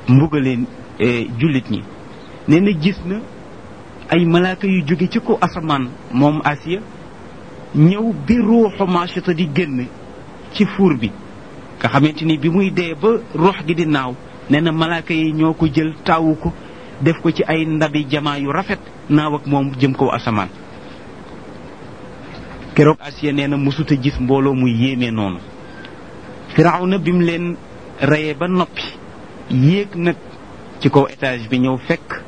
mbugaleen jullit ñi nee na gis na ay malaaka yu jóge ci ko asamaan moom Asiya ñëw bi ruuxu Maashuta di génn ci fuur bi nga xamante ni bi muy dee ba ruux gi di naaw nee na malaaka yi ñoo ko jël taawu ko def ko ci ay ndabi jamaa yu rafet naaw ak moom jëm kaw asamaan keroog Asiya nee na mësuta gis mbooloo muy yéeme noonu Firawna bi mu leen reyee ba noppi yéeg nag ci kaw étage bi ñëw fekk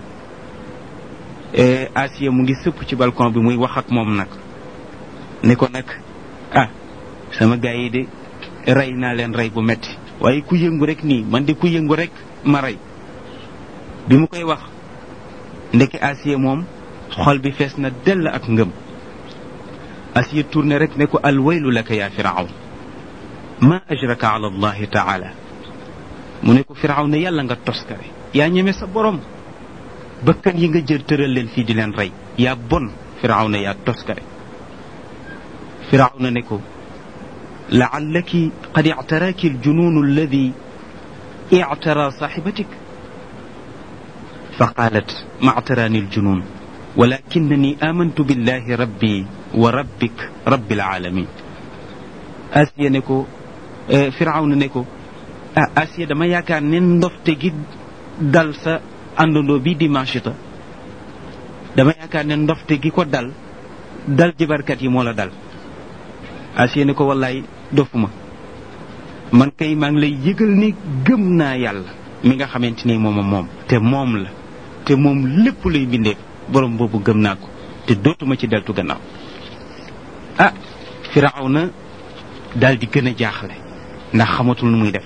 Asiya mu ngi sëpp ci balcon bi muy wax ak moom nag ne ko nag ah sama gars yi de rey naa leen rey bu metti waaye ku yëngu rek nii man de ku yëngu rek ma rey bi mu koy wax ndeke Asiya moom xol bi fees na dell ak ngëm Asiya tourné rek ne ko alwaylu laka yaa firawn ma ajraka ala allahi taala mu ne ko firaw ne yàlla nga toskare yaa ñeme sa borom bëkkan yi nga jël tëral leen fii di leen rey yaa bon firaw ne yaa toskare firaw na ne ko laallaki qad ictaraaki aljununu alladi ictara saaxibatik fa qaalat ma ictaraani aljunun walakinani amantu billahi rabbi wa rabbik rabbil alamin asiya ne ko firaw na ne ko ah Asiya dama yaakaar ne ndofte gi dal sa àndandoo bi di Maashuta dama yaakaar ne ndofte gi ko dal dal jibarkat yi moo la dal Asiya ne ko wallaay dofuma man kay maa ngi lay yëgal ni gëm naa yàlla mi nga xamante ni moom moom te moom la te moom lépp luy bindee borom boobu gëm naa ko te dootuma ci deltu gannaaw ah Firawna daal di gën a jaaxle ndax xamatul nu muy def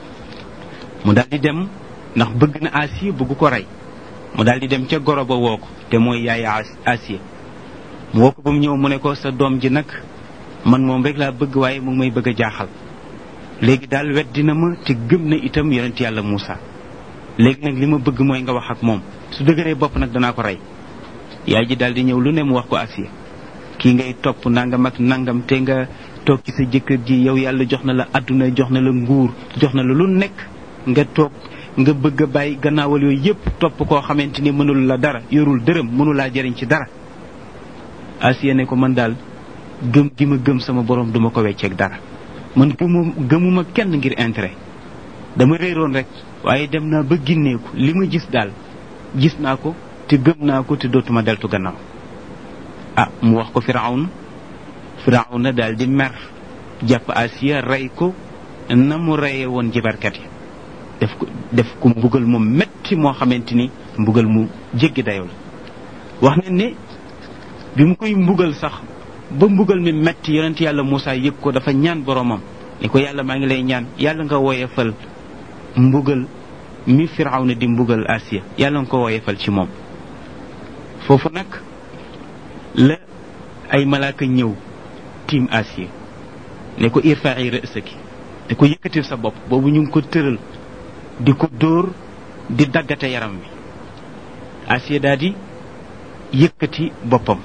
mu daal di dem ndax bëgg na Asiya bëgg ko rey mu daal di dem ca goro ba woo ko te mooy yaay Asiya mu woo ko ba mu ñëw mu ne ko sa doom ji nag man moom rek laa bëgg waaye mu ngi may bëgg a jaaxal léegi daal wet dina ma te gëm na itam yonent yàlla Muusa léegi nag li ma bëgg mooy nga wax ak moom su dëgëree bopp nag danaa ko rey yaay ji daal di ñëw lu ne mu wax ko Asiya kii ngay topp nangam ak nangam te nga toog ci sa jëkkër ji yow yàlla jox na la adduna jox na la nguur jox na la lu nekk nga toog nga bëgg a bàyyi gannaawal yooyu yépp topp koo xamante ni mënul la dara yorul dërëm mënul laa jëriñ ci dara Asiya ne ko man daal gëm gi ma gëm sama borom duma ko wecceeg dara man gëmu gëmuma kenn ngir intérêt dama réeroon rek waaye dem naa ba ginneeku li ma gis daal gis naa ko te gëm naa ko te dootuma deltu gannaaw ah mu wax ko Firawna Firawna daal di mer jàpp Asiya rey ko na mu reye woon jibarkat yi def ko def ko mbugal mu metti moo xamante ni mbugal mu jéggi dayoo la wax nañ ne bi mu koy mbugal sax ba mbugal mi metti yonent yàlla Moussa yëg ko dafa ñaan boromam ni ko yàlla maa ngi lay ñaan yàlla nga woyefal mbugal mi Firawna di mbugal Asiya yàlla nga ko woyefal ci moom foofu nag la ay malaaka ñëw tiim Asiya ne ko irfa'i ra'saki ne ko yëkkatil sa bopp boobu ñu ngi ko tëral di ko dóor di daggate yaram wi Asiya daal di yëkkati boppam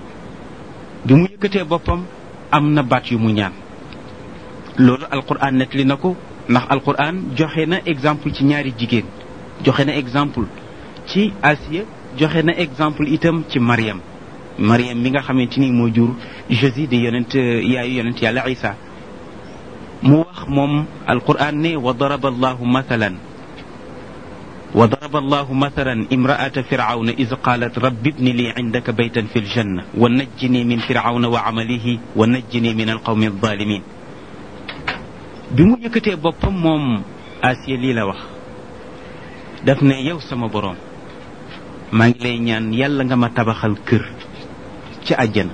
bi mu yëkkatee boppam am na baat yu mu ñaan loolu alquran nettali na ko ndax alquran joxe na exemple ci ñaari jigéen joxe na exemple ci Asiya joxe na exemple itam ci Mariam Mariam mi nga xamante ni moo jur Jésus di yonent yaayu yonent yàlla Isa mu wax moom alquran ne wa daraba allahu mathalan wa daraba allahu mathalan imraata firawna iz qalat rabbi ibni li indaka baytan fi ljanna wa najjini min firawna wa amalihi wa najjini min alqawmi alzalimin bi mu yëkkatee boppam moom Asiya lii la wax daf ne yow sama boroom maa ngi lay ñaan yàlla nga ma tabaxal kër ci àjjana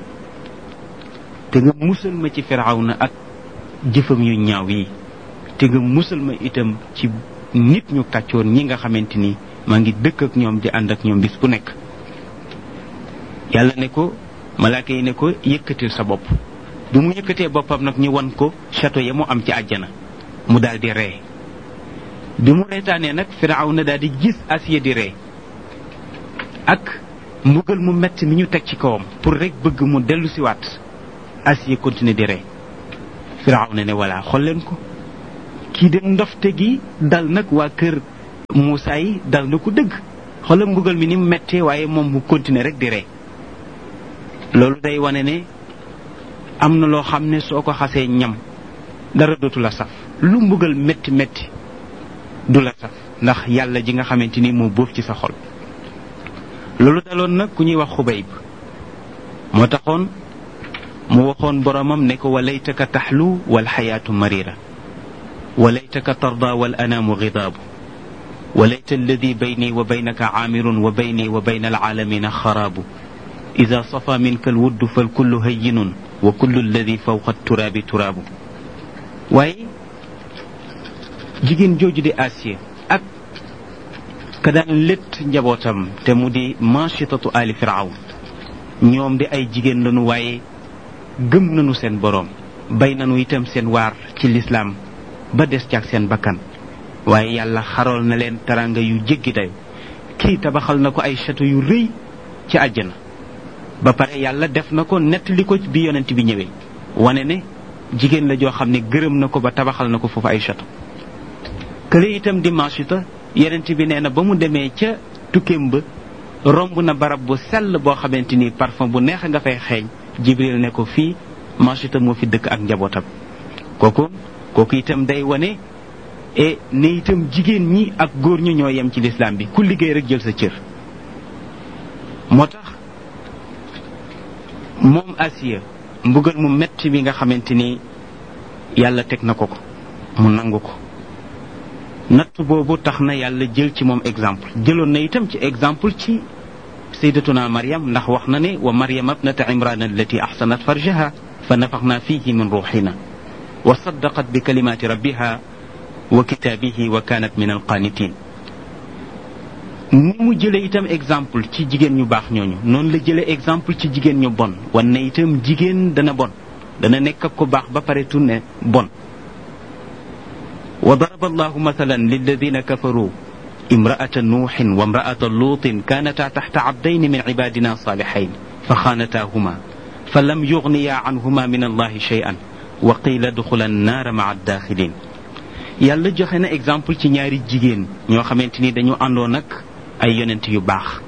te nga musal ma ci firawna ak jëfam yu ñaaw yi te nga musal ma itam ci nit ñu kàccoon ñi nga xamante ni maa ngi dëkk ak ñoom di ànd ak ñoom bis bu nekk yàlla ne ko malaaka yi ne ko yëkkatil sa bopp bi mu yëkkatee boppam nag ñu wan ko château ya mu am ci àjjana mu daal di ree bi mu reetaanee nag firawna daal di gis Asiya di ree ak mbugal mu metti mi ñu teg ci kawam pour rek bëgg mu dellu siwaat Asiya continuer di ree Firawna ne voilà xool leen ko kii de ndofte gi dal nag waa kër Muusaa yi dal na ko dëgg xoolal mbugal mi ni mu méttee waaye moom mu continuer rek di ree loolu day wane ne am na loo xam ne soo ko xasee ñam dara dootu la saf lu mbugal métti métti du la saf ndax yàlla ji nga xamante ni moo bóof ci sa xol loolu daloon nag ku ñuy wax xubayb moo taxoon mu waxoon boromam ne ko walaytaka taxlu wal xayaatu marira walaytaka tarda wal anaamu gidaabu walayta alladi bayni wa baynaka caamirun wa bayni wa bayna alcaalamina xaraabu ida safa minka alwuddu falkullu hayyinun wa kullu alladi fawqa turaabi turaabu waaye jigéen jooju di Asiya ak ka daan létt njabootam te mu di manchitatu ali firawn ñoom di ay jigéen lañu waaye gëm nañu seen boroom bay nañu itam seen waar ci lislaam ba des ci ak seen bakkan waaye yàlla xarool na leen taranga yu jéggi dayo kii tabaxal na ko ay château yu rëy ci àjjana ba pare yàlla def na ko nettali ko bi yonent bi ñëwee wane ne jigéen la joo xam ne gërëm na ko ba tabaxal na ko foofu ay château kële itam di Maasita yonent bi nee na ba mu demee ca tukkeem ba romb na barab bu sell boo xamante ni parfum bu neex nga fay xeeñ Jibril ne ko fii Maasita moo fi dëkk ak njabootam kooku kooku itam day wane e ne itam jigéen ñi ak góor ñi ñoo yem ci lislaam bi ku liggéey rek jël sa cër moo tax moom Asiya mbugal mu metti bi nga xamante ni yàlla teg na ko ko mu nangu ko natt boobu tax na yàlla jël ci moom exemple jëloon na itam ci exemple ci sayyidatuna Maryam ndax wax na ne wa Maryam abnata Imran allati ahsanat farjaha fa nafaxna fihi min ruuxina wa saddaqat bi kalimaati rabbiha wa kitaabihi wa kaanat min alqaanitin ni mu jëlee itam exemple ci jigéen ñu baax ñooñu noonu la jëlee exemple ci jigéen ñu bon wan ne itam jigéen dana bon dana nekk ak ko baax ba pare tunne bon wa daraba allahu mathalan lilladina kafaru imraata nuuxin wa imraata luutin kaanataa taxta abdayni min cibaadina saalixayn fa xaanataahuma fa lam yugniya canhuma min allahi shay'an wa qiila duxula annaara maca addaaxilin yàlla joxe na exemple ci ñaari jigéen ñoo xamante ni dañu àndoon ak ay yonent yu baax